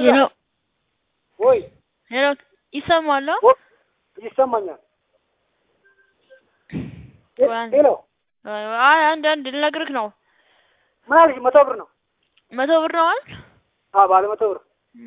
ሄሎ ወይ ሄሎ ይሰማል? ወ- ይሰማኛል። ሄ- ቆይ አንዴ። ሄሎ አይ አንድ አንድ ልነግርህ ነው። ምን አልሽ? መቶ ብር ነው። መቶ ብር ነው አይደል? አዎ ባለ መቶ ብር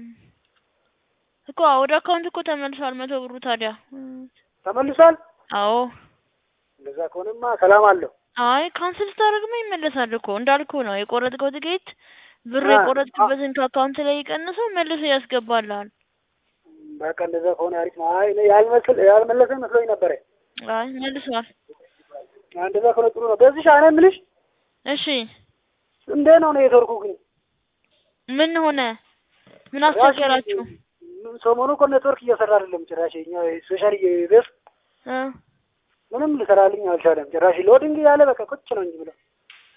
እኮ ወደ አካውንት እኮ ተመልሷል መቶ ብሩ ታዲያ። ተመልሷል። አዎ እንደዛ ከሆነማ ሰላም አለው። አይ ካንስል ስታደርግማ ይመለሳል እኮ እንዳልኩ ነው። የቆረጥከው ትኬት ብር አ- የቆረጥክበትን ከአካውንት ላይ ቀንሰው መልሶ ያስገባልሃል። በቃ እንደዛ ከሆነ አሪፍ ነው። አይ እኔ ያልመስል ያልመለሰ መስሎኝ ነበረ። አይ መልሷል። እንደዛ ከሆነ ጥሩ ነው። በዚህ ሻነ የምልሽ እሺ እንዴት ነው ኔትወርኩ ግን? ምን ሆነ? ምን አስቸገራችሁ? ምን ሰሞኑ እኮ ኔትወርክ እየሰራ አይደለም ጭራሽ። እኛ ስፔሻሊ ቤት እ ምንም ልሰራልኝ አልቻለም ጭራሽ። ሎዲንግ ያለ በቃ ቁጭ ነው እንጂ ብለው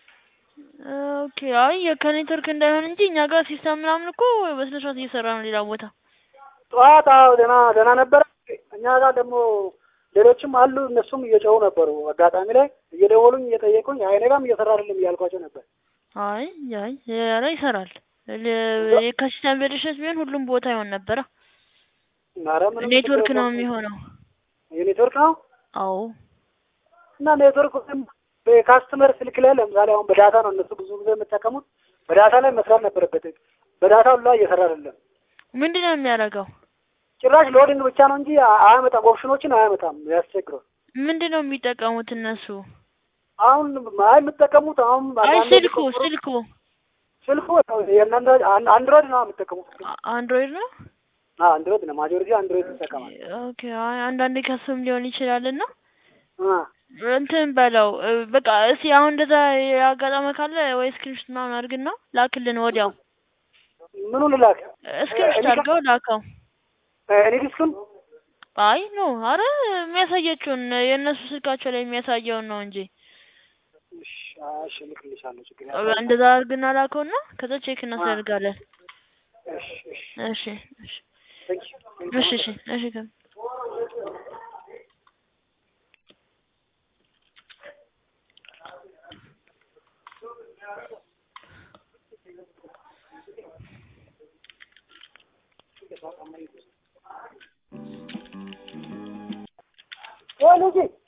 ኦኬ አይ ከኔትወርክ እንዳይሆን እንጂ እኛ ጋር ሲስተም ምናምን እኮ በስነ ስርዓት እየሰራ ነው ሌላ ቦታ። ጠዋት አዎ ደህና ደህና ነበረ። እኛ ጋር ደግሞ ሌሎችም አሉ እነሱም እየጮሁ ነበሩ። አጋጣሚ ላይ እየደወሉኝ እየጠየቁኝ አይ እኔ ጋርም እየሰራ አይደለም እያልኳቸው ነበር። አይ አይ ኧረ ይሰራል። ለ- ከሲስተም ብልሽት ቢሆን ሁሉም ቦታ ይሆን ነበረ። ኧረ ምንም ኔትወርክ ችግር ነው የለውም። የሚሆነው። የኔትወርክ ነው አዎ እና ኔትወርክ በካስተመር ስልክ ላይ ለምሳሌ አሁን በዳታ ነው እነሱ ብዙ ጊዜ የሚጠቀሙት። በዳታ ላይ መስራት ነበረበት። በዳታ ሁላ እየሰራ አይደለም። ምንድን ነው የሚያደርገው? ጭራሽ ሎዲንግ ብቻ ነው እንጂ አያመጣም፣ ኦፕሽኖችን አያመጣም። ያስቸግረው። ምንድን ነው የሚጠቀሙት እነሱ? አሁን አይ የምጠቀሙት አሁን አይ አንዳንድ ስልኩ ቁጥሩ- ስልኩ ስልኩ የእናንተ አን- አንድሮይድ ነው የምጠቀሙት። አ- አንድሮይድ ነው። አዎ አንድሮይድ ነው ማጆሪቲ አንድሮይድ ይጠቀማል። ኦኬ አይ አንዳንዴ ከሱም ሊሆን ይችላል እና አ እንትን በለው እ፣ በቃ እስኪ አሁን እንደዛ ያጋጠመ ካለ ወይ ስክሪንሾት ምናምን አድርግና ላክልን ወዲያው። ምኑን ልላክ? ስክሪንሾት እኔ ጋ- አድርገው ላከው። እኔ ዲስኩን አይ ኖ አረ የሚያሳየችውን የእነሱ ስልካቸው ላይ የሚያሳየውን ነው እንጂ እሺ፣ እሺ እልክልሻለሁ። ችግር እ፣ የለም። እንደዛ አድርግና ላከውና ከዛ ቼክ እናስደርጋለን። እሺ፣ እሺ፣ እሺ እሺ ቴንክ ዩ፣ ቴንክ ዩ። እሺ እሺ እሺ ከ- ወይ ልጄ